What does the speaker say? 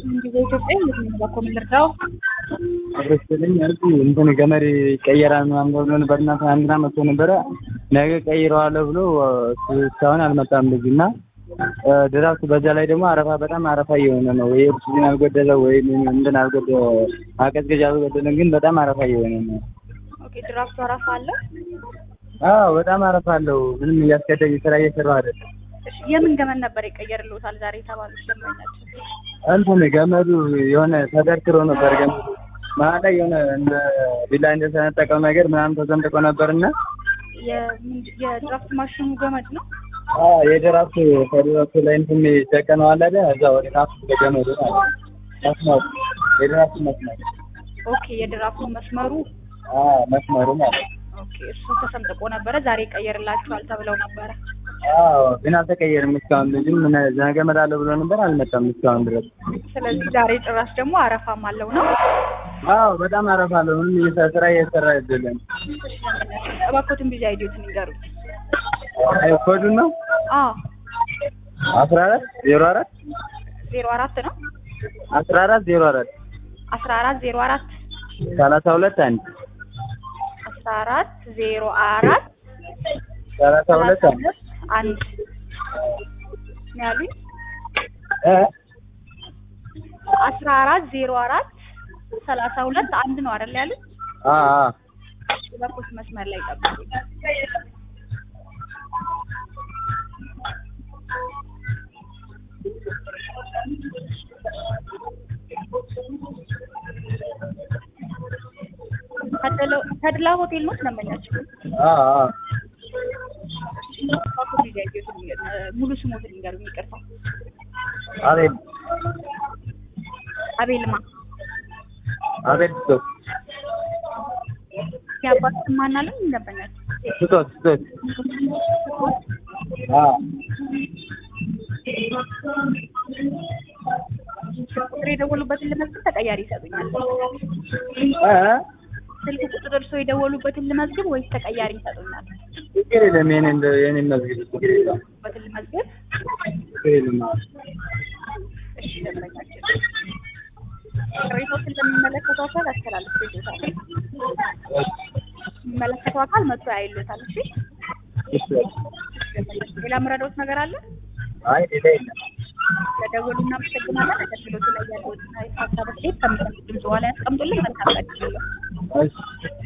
ጊዜ ኢትዮጵያ የትኛው ኮሚልርዳው አብረስልኝ ያልኩ እንትን ገመድ ይቀየራል ምናምን ተብሎ ነበር እና ትናንትና መጥቶ ነበረ። ነገ ቀይረዋለሁ ብሎ እስካሁን አልመጣም ልጁ እና ድራፍት በዛ ላይ ደግሞ አረፋ በጣም አረፋ እየሆነ ነው። ወይ ኦክሲጅን አልጎደለ ወይ እንትን አልጎደለ ማቀዝቀዣ አልጎደለም፣ ግን በጣም አረፋ እየሆነ ነው። ኦኬ ድራፍቱ አረፋ አለ። አዎ በጣም አረፋ አለው። ምንም እያስቀደኝ ስራ እየሰራሁ አይደለም። እሺ የምን ገመድ ነበር ይቀየርልዎታል ዛሬ የተባሉት ደንበኛችን? እንትን ገመዱ የሆነ ተደርክሮ ነበር ገመዱ መሀል ላይ የሆነ እንደ ቢላ እንደተነጠቀው ነገር ምናምን ተሰንጥቆ ነበርና የድራፍት ማሽኑ ገመድ ነው። የድራፍት ከድራፍቱ ላይ እንትን የሚጨቀነው አለ አይደል? እዛ ወደ ታች ገመዱ ማለት መስመሩ የድራፍት መስመሩ ኦኬ የድራፍቱ መስመሩ መስመሩ ማለት ኦኬ እሱ ተሰንጥቆ ነበረ። ዛሬ ይቀየርላችኋል ተብለው ነበረ። አዎ ግን አልተቀየርም እስካሁን። ልጅም ነገ እመጣለሁ ብሎ ነበር አልመጣም እስካሁን ድረስ። ስለዚህ ዛሬ ጭራሽ ደግሞ አረፋም አለው ነው። አዎ በጣም አረፋ አለው። ምንም ስራ እየሰራ አይደለም። እባክዎትን ቢዚ አይዲዮትን ይንገሩኝ። አይ ኮዱን ነው አዎ አስራ አራት ዜሮ አራት ዜሮ አራት ነው አስራ አራት ዜሮ አራት አስራ አራት ዜሮ አራት ሰላሳ ሁለት አንድ አስራ አራት ዜሮ አራት ሰላሳ ሁለት አንድ አንድ ነው ያሉኝ። እ አስራ አራት ዜሮ አራት ሰላሳ ሁለት አንድ ነው አይደል ያሉኝ? አ አ በኩል መስመር ላይ ጠብቁኝ። ተድላ ሆቴል ነው ደንበኛችን። አ አ ሙሉ ስሞትን ንገሩኝ። ይቅርታ አቤል አቤልማ አቤል ስቶት የአባት ስም ማን አለኝ? ደንበኛችን ስቶት ስቶት አ ቁጥር የደወሉበትን ልመዝግብ ተቀያሪ ይሰጡኛል? እ ስልክ ቁጥር እርስዎ የደወሉበትን ልመዝግብ ወይስ ተቀያሪ ይሰጡኛል? ችግር የለም። የኔ እንደ የኔ መዝግብ ችግር የለም። በትን ልመዝግብ። ችግር የለም። እሺ ደንበኛችን ቅሬታዎችን ለሚመለከተው አካል አስተላልፌልዎታል። የሚመለከተው አካል መጥቶ ያይሎታል። እሺ እሺ ሌላ የምረዳዎት ነገር አለ? አይ ሌላ የለም። ለደወሉ እናመሰግናለን። አገልግሎቱ ላይ ያለዎትን ሀሳብ አስተያየት ከሚሰሙት ድምጽ በኋላ ያስቀምጡልን። መልካም ቀን ይሁንልዎት። እሺ